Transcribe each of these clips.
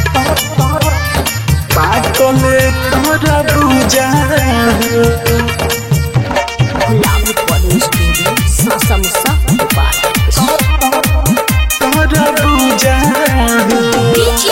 पाकले तोरा बुझा Love Recording Studio, Sasamsa, Dubai. तोरा बुझा DJ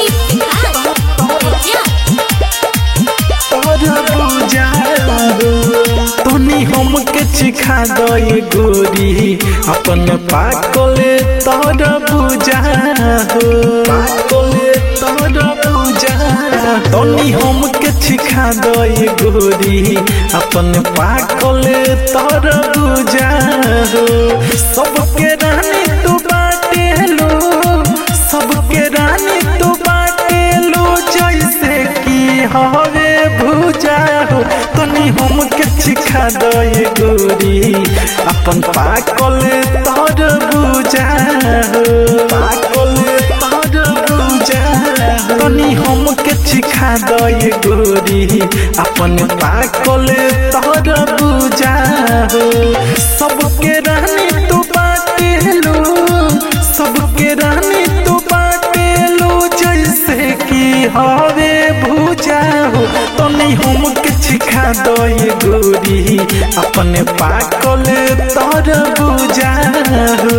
तोरा बुझा तोनी हमके सिखा दे गोरी अपन पाकले तोरा बुझा पाकले तोरा बुझा तोनी हमके सिखा दे गोरी अपन पाकले तोरा बुझा सबके रानी तू बाटे लो सबके रानी तू बाटे लो जैसे की हवे भूजा हो तनी हमके सिखा दे गोरी अपन पाकल तोर बुझा हो पाकल तोर बुझा तनी हमके सिखा दे गोरी अपन पाकल तोर बुझा हो सबके रानी तू बाटे लो सबके रानी तू बाटे लो जैसे की हवे भूजा हो तनी हमके सिखा दे गोरी अपने पाकल तोर बुझा हो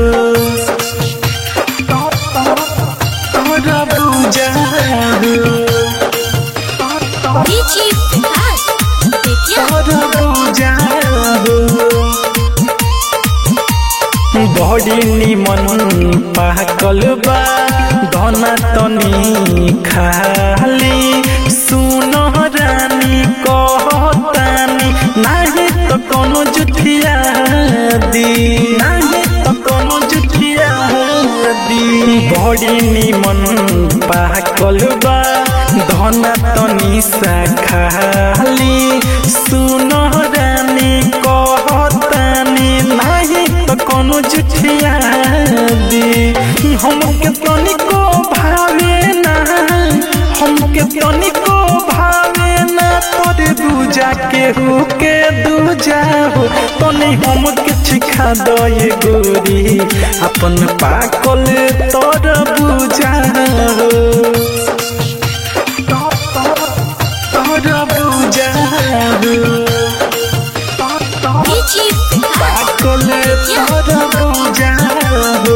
तोर बुझा हो तोर बुझा हो बड़ी निमन पाकल बा धना तनी खाली सुन रानी कहतानी नाही तो कोनो जुठिया दी नाही तो कोनो जुठिया दी बड़ी निमन पाकल बा धना तनी सा खाली सुन रानी कहतानी नाही तो कोनो जुठिया दी हमके तनिको भावे ना हमके तनिको भावे ना तोरे दूजा के हो के दूजा हो तनी हमके सिखा दे गोरी अपन पाकल तोर बुझा हो तोर बुझा हो पाकल तोर बुझा हो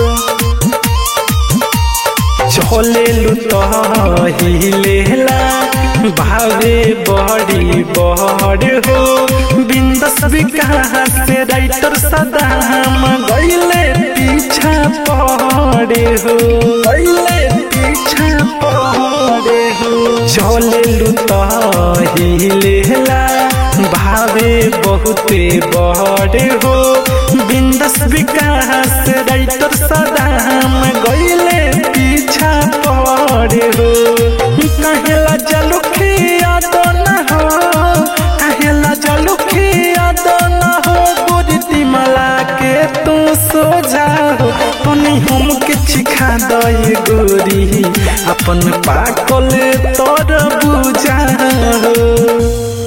चले लुतहिलेला भावे बड़ी बड़ हो बिंदस विकास से राइटर सदाम गईले पीछा पड़े हो गईले पीछा पड़े हो चले लुतहिलेला भावे बहुते बड़ हो बिंदस विकास राइटर सदाम गईले पीछा पड़े हो कहेला जलुखिया तो न हो कहेला जलुखिया तो न हो गुरती मला के तू सो जाओ तनी हमके सिखा दे गोरी अपन पाकल तोर बुझा हो